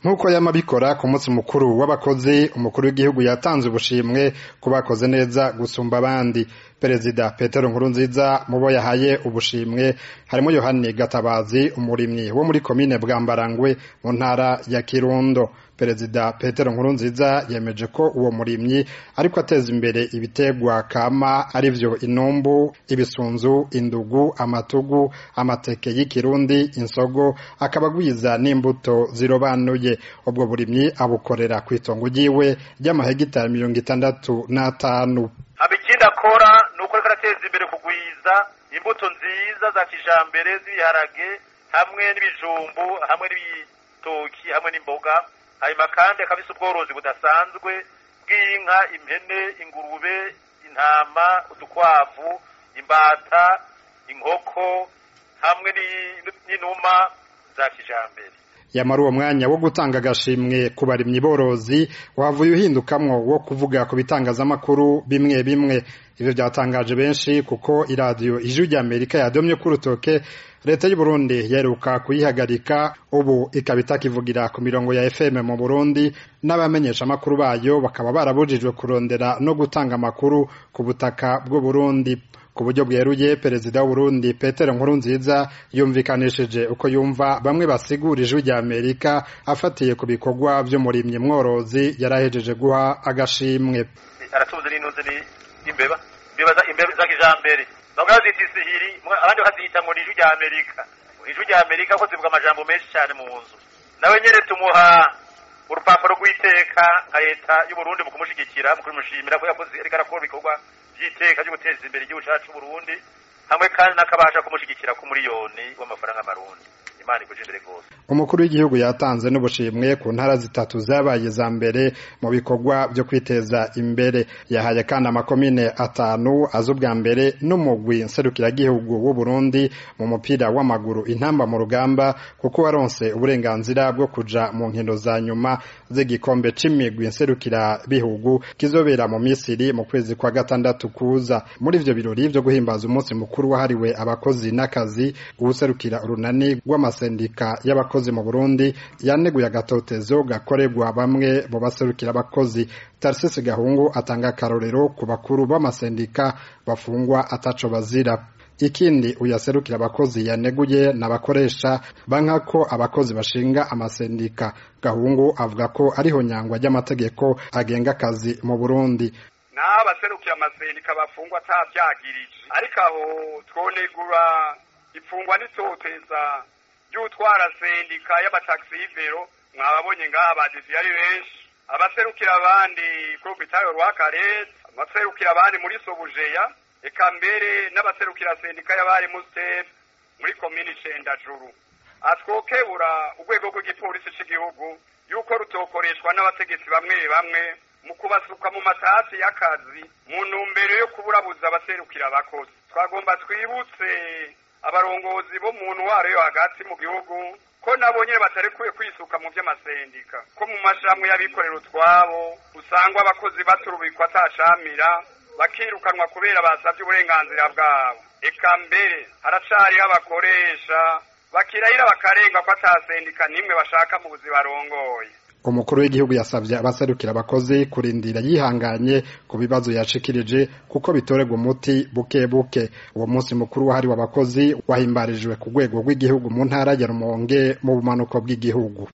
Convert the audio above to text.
nk'uko yama bikora ku munsi mukuru w'abakozi umukuru w'igihugu yatanze ubushimwe ku bakoze neza gusumba abandi perezida petero nkurunziza mu bo yahaye ubushimwe harimo yohani gatabazi umurimyi wo muri komine bwambarangwe mu ntara ya kirundo perezida petero nkurunziza yemeje ko uwo murimyi ariko ateza imbere ibitegwa kama arivyo inumbu ibisunzu indugu amatugu amateke y'ikirundi insogo akaba agwiza n'imbuto zirobanuye ubwo burimyi abukorera ku itongo ryiwe ry'amahegitari mirongo itandatu n'atanu ikindi akora ni uko ariko arateza imbere kugwiza imbuto nziza za kijambere z'ibiharage hamwe n'ibijumbu hamwe n'ibitoki hamwe n'imboga hanyuma kandi akabisa ubworozi budasanzwe bw'inka impene ingurube intama udukwavu imbata inkoko hamwe n'inuma za kijambere yamara uwo mwanya wo gutanga agashimwe ku barimyi borozi wavuye uhindukamwo wo kuvuga ku bitangazamakuru bimwe bimwe ivyo byatangaje benshi kuko iradiyo ijwi rya amerika yadomye ku rutoke leta y'u burundi yaheruka kuyihagarika ubu ikaba itakivugira ku mirongo ya fm mu burundi n'abamenyesha amakuru bayo bakaba barabujijwe kurondera no gutanga amakuru ku butaka bw'u burundi ku buryo bweruye perezida w'uburundi petero nkurunziza yumvikanishije uko yumva bamwe basigura ijwi rya amerika afatiye ku bikorwa vy'umurimyi mworozi yarahejeje guha agashimwe aratubuze n'intuze n'imbeba imbeba imbeba za kijambere bamwe bazita isihiri abandi bakazita ngo ni ijwi rya amerika ijwi rya amerika ko zivuga amajambo menshi cyane mu nzu nawe nyene tumuha urupapuro rw'iteka nka leta y'uburundi mu kumushigikira mu kumushimira ko yakoze ariko arakora ibikorwa by'iteka ryo guteza imbere igihugu cyacu c'uburundi hamwe kandi n'akabasha kumushigikira ku miliyoni w'amafaranga marundi imana ikuje imbere rwose umukuru w'igihugu yatanze n'ubushimwe ku ntara zitatu zabaye za mbere mu bikorwa byo kwiteza imbere yahaye kandi amakomine atanu aza ubwa mbere n'umugwi nserukiragihugu w'u Burundi mu mupira w'amaguru intamba mu rugamba kuko waronse uburenganzira bwo kuja mu nkino za nyuma z'igikombe c'imigwi nserukirabihugu kizobera mu Misiri mu kwezi kwa gatandatu kuza muri ivyo birori vyo guhimbaza umunsi mukuru wahariwe abakozi n'akazi uwuserukira urunani rw'amasendika y'abakozi mu Burundi yaneguye agatotezo gakorerwa bamwe mu baserukira abakozi Tarsisi Gahungu atanga akarorero ku bakuru b'amasendika bafungwa ataco bazira ikindi uyaserukira abakozi yaneguye n'abakoresha banka ko abakozi bashinga amasendika Gahungu avuga ko ariho nyangwa ry'amategeko agenga akazi mu Burundi naho abaserukira amasendika bafungwa atavyagirije ariko aho twonegura ifungwa n'itoteza ry'utwara sendika y'abataxivero mwababonye ngaha badisi yari benshi abaserukira abandi kuri hopitalo rwakarete abaserukira abandi muri sobujeya eka mbere n'abaserukira sendika y'abari musiteri muri komini cendajuru atwokebura urwego rw'igipolisi c'igihugu yuko rutokoreshwa n'abategetsi bamwe bamwe mu kubasuka mu matasi y'akazi mu ntumbero yo kuburabuza abaserukira abakozi twagomba twibutse abarongozi bo mu ntwaro yo hagati mu gihugu ko nabo nyene batarekuye kwisuka mu vy'amasendika ko mu mashirahamwe y'abikorera utwabo usangwa abakozi baturubikwa atacamira bakirukanwa kubera basavye uburenganzira bwabo eka mbere haracariho abakoresha bakirahira bakarenga ko atasendika nimwe bashaka mu buzi barongoye umukuru w'igihugu yasabye abaserukira abakozi kurindira yihanganye ku bibazo yashikirije kuko bitorerwa umuti buke buke uwo munsi mukuru wahariwe abakozi wahimbarijwe ku rwego rw'igihugu mu ntara ya Rumonge mu bumanuko bw'igihugu